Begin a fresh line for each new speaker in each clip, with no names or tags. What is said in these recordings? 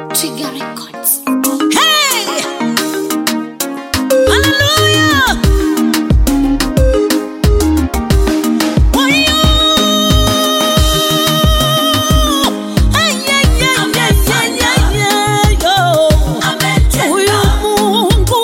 Trigger Records.
Hey! Hallelujah! Wayo! Ay, ay, ay, ay, ay, ay, ay, yo. Huyu Mungu,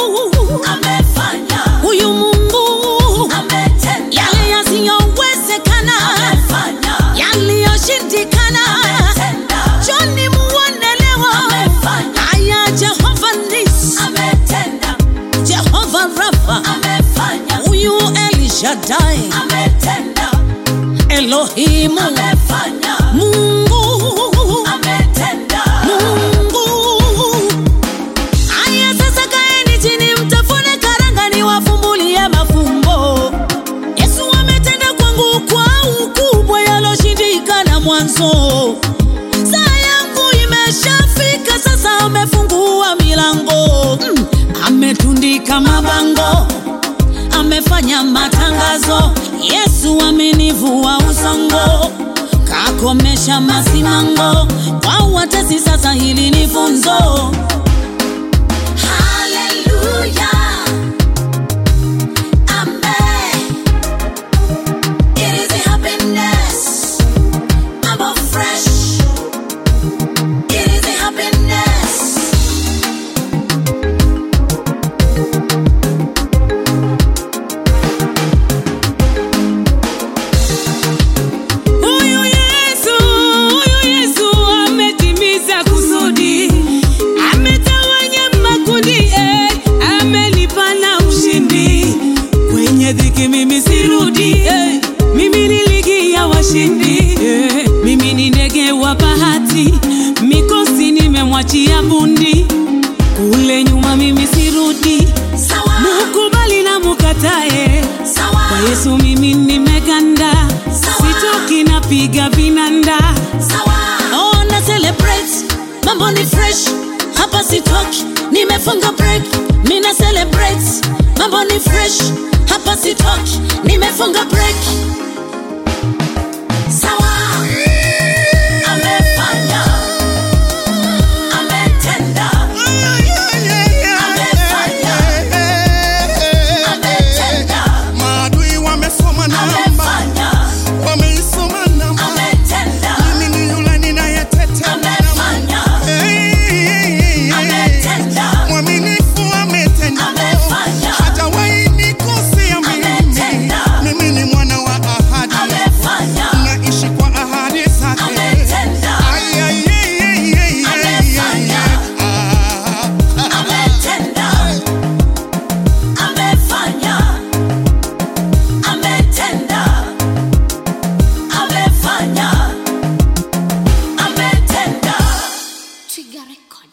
huyu Mungu, yale yasiyowezekana, yaliyoshindikana, Joni muone leo. Haya, Jehova Nisi, Jehova Rafa, huyu El Shaddai, Elohimu, Mungu, Mungu. Haya sasa kaeni chini mtafune karanga niwafumbulie mafumbo. Yesu ametenda kwangu kwa ukubwa yaloshindikana mwanzo. Saa yangu imeshafika sasa, amefungua milango mm. Ametundika mabango, amefanya matangazo. Yesu amenivua usongo, kakomesha masimango. Kwa watesi sasa, hili ni funzo.
Huyu Yesu, huyu Yesu ametimiza kusudi, ametawanya makundi, eh, amenipa na ushindi. Kwenye dhiki mimi sirudi, eh, mimi ni ligi ya washindi, eh, mimi ni ndege wa bahati, mikosi nimemwachia bundi. Kule nyuma mimi sirudi, mukubali na mukatae, kwa Yesu mimi nimeganda, sitoki napiga vinanda.
Oh, na celebrate, mambo ni fresh, hapa sitoki, nimefunga break. Mina celebrate, mambo ni fresh, hapa sitoki, nimefunga break.
Maadui wamesoma namba, wameisoma namba. Mimi ni yule ninayeteta namba. Hey, mwaminifu ametenda, hajawahi nikosea mimi. Mimi ni mwana wa ahadi, naishi kwa ahadi zake. Ay, ay, ay, ay, ay, ay, ay, ay. Ah.
Trigger Records.